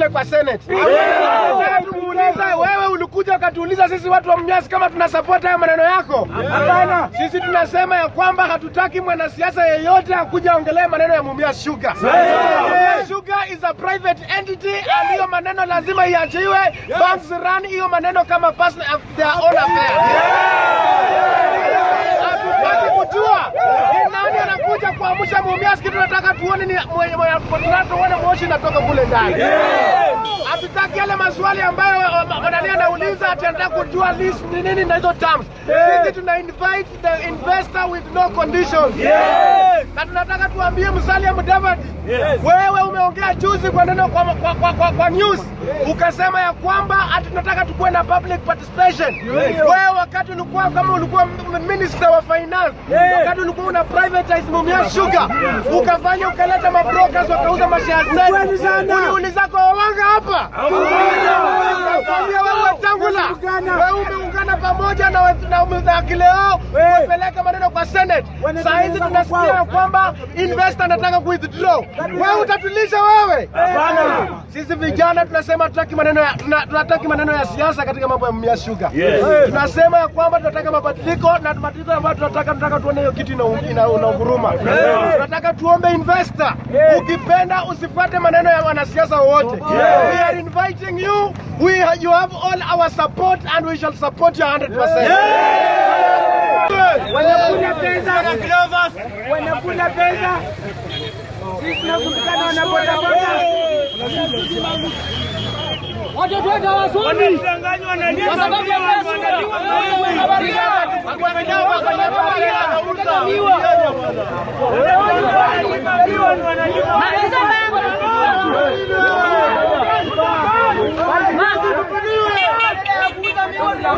tuende kwa Senate. Nataka tumuulize wewe, ulikuja ukatuuliza sisi watu wa Mumias kama tuna support haya maneno yako? Hapana. Sisi tunasema ya kwamba hatutaki mwanasiasa yeyote akuja aongelee maneno ya Mumias Sugar. Mumias Sugar is a private entity and hiyo maneno lazima iachiwe. Banks run hiyo maneno kama personal of their own affairs. Hatutaki kujua ni nani anakuja kuamsha Mumias. Kitu tunataka tuone ni mwenye- mwenye- tunataka tuone moshi inatoka kule ndani. Hatutaki yale maswali ambayo wanani anauliza ati anataka kujua list ni nini na hizo terms. Sisi tuna invite the investor with no conditions. Na tunataka tuambie Musalia Mudavadi, wewe umeongea juzi kwa neno kwa, kwa, kwa, kwa, kwa news ukasema ya kwamba ati tunataka tukuwe na public participation. Wewe wakati ulikuwa kama ulikuwa m- minister wa finance, wakati ulikuwa una privatize Mumias Sugar, ukafanya ukaleta mabrokers wakauza mashare zetu. Uliuliza kwa wawanga hapa, nakwambia wewe Wetangula, wewe umeungana pamoja na wet- na Umudhakileo umepeleka maneno kwa Senate. Saa hizi tunasikia ya kwamba investor anataka withdraw. Wewe utatulisha wewe? Sisi vijana tunasema tunataki maneno ya tuna- tunataki maneno ya siasa katika mambo ya Mumias Sugar. Tunasema ya kwamba tunataka mabadiliko na mabadiliko ambayo tunataka tunataka tuone hiyo kitu ina- ina- inaunguruma. Tunataka tuombe investor, ukipenda usifuate maneno ya wanasiasa wote. We are inviting you. We you have all our support and we shall support you 100%. wanakula pesa, wanakula pesa. Sisi tunakutukana wanabodaboda. Watoto wetu hawasomi Wanadanganywa na kwa sababu ya Wanalipa